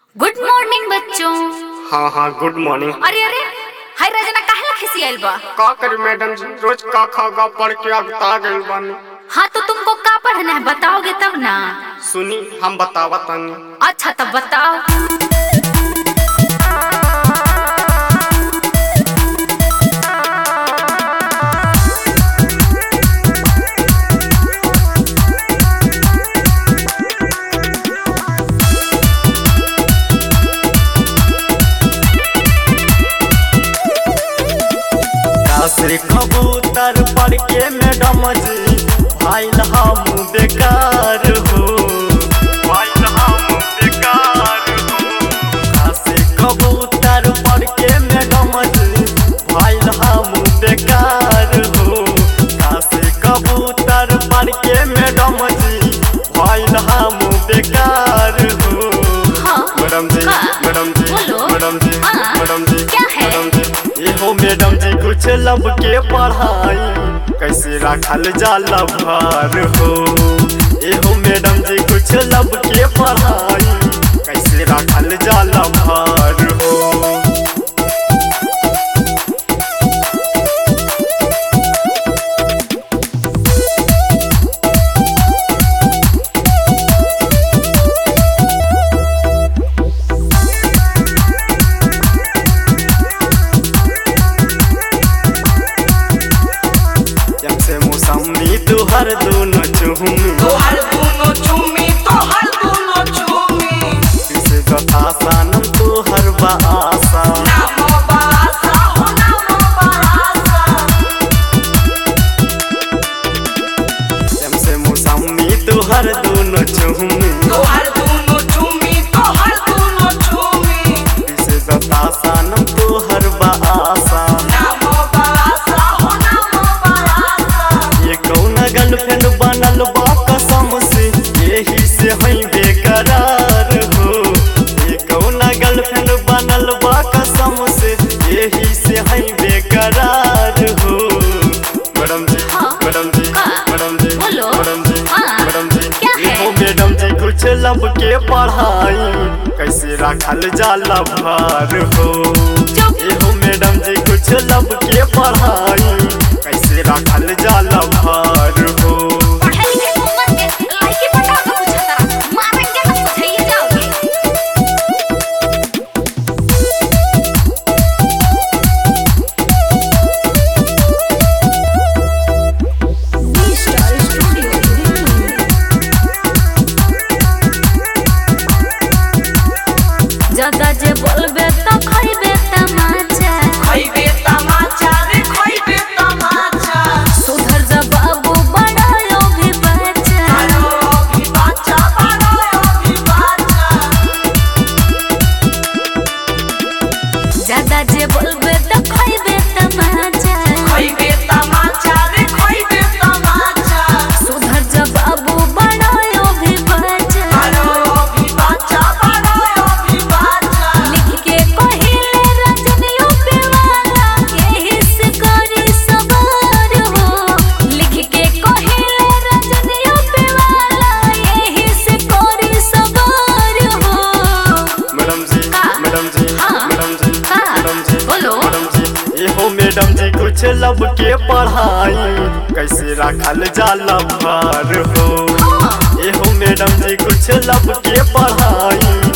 Good morning बच्चों हाँ हाँ गुड मॉर्निंग अरे अरे हाय रजना काहे खिसी आइल बा का करी मैडम जी रोज का खागा पढ़ के अगता गइल बानी हाँ तो तुमको का पढ़ना है बताओगे तब ना सुनी हम बतावा तानी अच्छा तब बताओ से कबूतर पढ़ के मैडम जी भाईल हम बेकार हो भाईल हम बेकार हो से कबूतर पढ़ के मैडम जी भाईल हम बेकार हो से कबूतर पढ़ के मैडम जी भाईल हम बेकार हो हाँ मैडम जी का? मैडम जी बोलो। मैडम जी हाँ। मैडम जी क्या है? मैडम जी एहो मैडम जी कुछ लब के पढ़ाई कैसे रखल जाला भार हो एहो मैडम जी कुछ लब के पढ़ाई कैसे रखल जाला भार हो जब से मौसमी तुहर दोनों चुहमी तोहर दुनो चुमी तोहर दुनो चुमी किसे बता सानम तुहर बासा नाम बासा हो नाम बासा जब से मौसमी तुहर दोनों चुहमी तोहर दुनो चुमी तोहर दुनो चुमी किसे बता सानम तुहर बासा नाम बासा हो नाम बासा ये कौन गर्लफ्रेंड बनल बा कसम से यही से हई बेकरार हो ये कौन गर्लफ्रेंड बनल बा कसम से यही से हई बेकरार हो मैडम जी हाँ। मैडम जी हाँ। मैडम जी बोलो। मैडम जी हाँ। मैडम जी क्या है? एहो मैडम जी कुछ लब के पढ़ाई कैसे रखल जाला भार हो चुप एहो मैडम जी कुछ लब के पढ़ाई कैसे रखल जाला भार हो पढ़े लिखे उम्र के लाइकी पटा के पूछा तारा मारेंगे तो सुझाइए जाओगे ज्यादा जे बोलबे तो खइबे तमाचा खइबे तमाचा रे खइबे तमाचा सुधर जा बाबू बड़ा भी बच्चा बारो अभी बाचा बारो अभी बाचा ज्यादा जे बोलबे तो खइबे तमाचा खइबे तमाचा रे खइबे तमाचा सुधर जा बाबू बड़ा भी बच्चा बारो अभी बाचा बारो अभी बाचा लिख के कहिले रजनियों पे वाला यही से करी सवार हो लिख के कहिले रजनियों पे वाला यही से करी सवार हो मैडम जी का? मैडम जी हाँ। मैडम जी का? मैडम जी बोलो। मैडम जी एहो मैडम जी कुछ लब के पढ़ाई कैसे रखल जाला भार हो हाँ। एहो मैडम जी कुछ लब के पढ़ाई